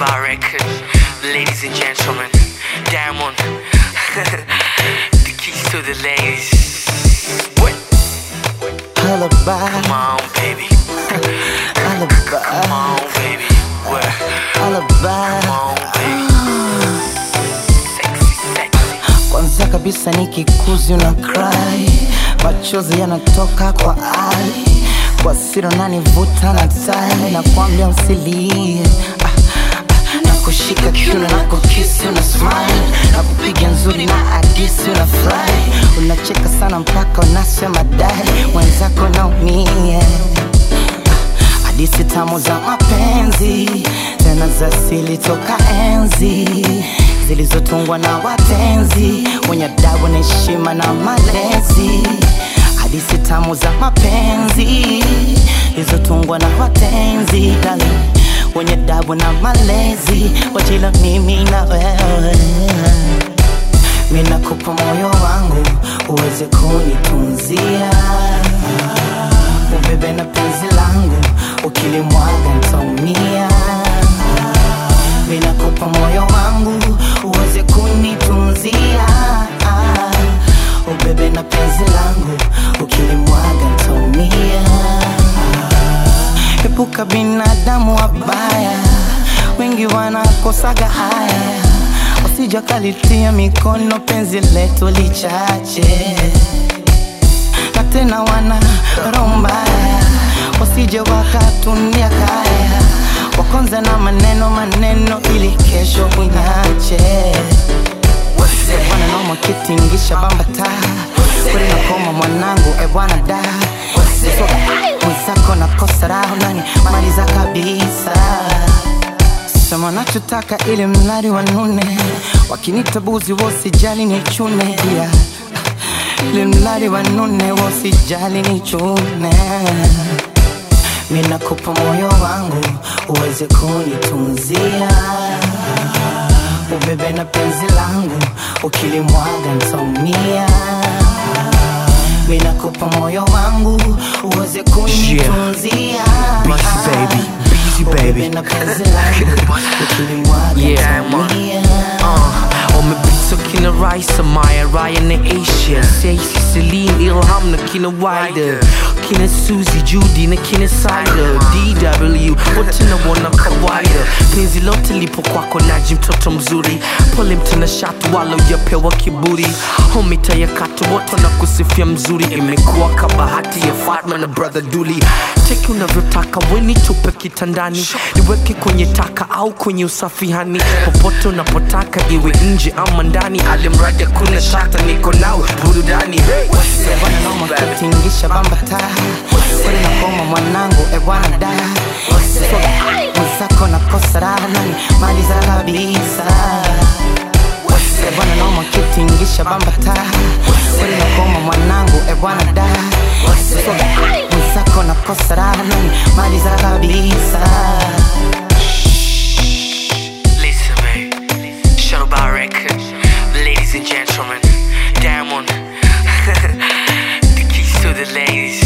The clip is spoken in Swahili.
Bar record, ladies and gentlemen, Diamond, the keys to the ladies. What? Alibi, Come on, baby. Come alibi, on, baby. What? alibi. Come on, baby. Sexy, sexy. Kwanza kabisa nikikuzi una cry, machozi yanatoka kwa ai, kwa siri unanivuta na tai, nakwambia usilie ah, ah, na kushika kiuno na kukisi una smile na kupiga nzuri na hadisi una fly, unacheka sana mpaka unasema dai, wenzako naumia hadithi tamu za mapenzi tena za asili toka enzi zilizotungwa na watenzi wenye adabu na heshima na malezi hadithi tamu za mapenzi zilizotungwa na watenzi dali wenye adabu na malezi wajila mimi na wewe minakupa moyo wangu uweze kunitunzia ubebe na penzi langu ukilimwaga ntaumia minakupa moyo wangu uweze kunitunzia ubebe na penzi langu ukilimwaga ntaumia epuka binadamu wabaya wengi wanakosaga haya wasijakalitia mikono penzi letu lichache na tena wana roho mbaya wasije wakatunia kaya wakonza na maneno maneno ili kesho unache wananoma kitingisha bambata kuri nakoma mwanangu ebwana da mwenzako nakosa raho nani maliza kabisa sema nachotaka ili mradi wanune wakinitabuzi wosijali ni chune dia ili mradi wanune wosijali ni chune minakupa moyo wangu uweze kunitunzia ubebe na penzi langu ukilimwaga ntaumia minakupa moyo wangu uweze kunitunzia Busy baby, busy ubebe baby. na penzi langu ukilimwaga Yeah, man. ntaumia Uh, umepita kina Raisa, Maya, Ryan na Asia Stacey, Celine, Ilham na kina Wider Kina Suzy, Judy na kina Sider DW, wote na wana kawaida Penzi lote lipo kwako naji mtoto mzuri Pole mtana shatu wala ujapewa kiburi Homita ya katu wote na kusifia mzuri Imekuwa kabahati ya Fatma na brother Duli Teki unavyotaka weni tupe kitandani Niweke kwenye taka au kwenye usafihani Popote unapotaka iwe nje ama ndani Alimradi kuna shata niko nawe burudani hey. wananoma kutingisha bambata kweli nakoma mwanangu ebwana da mwenzako nakosa raha nani maliza kabisa wananoma kutingisha bambata kweli nakoma mwanangu ebwana da mwenzako nakosa raha nani maliza kabisa Listen, babe. Shadow Bar Record. Ladies and gentlemen, Diamond. the keys to the ladies.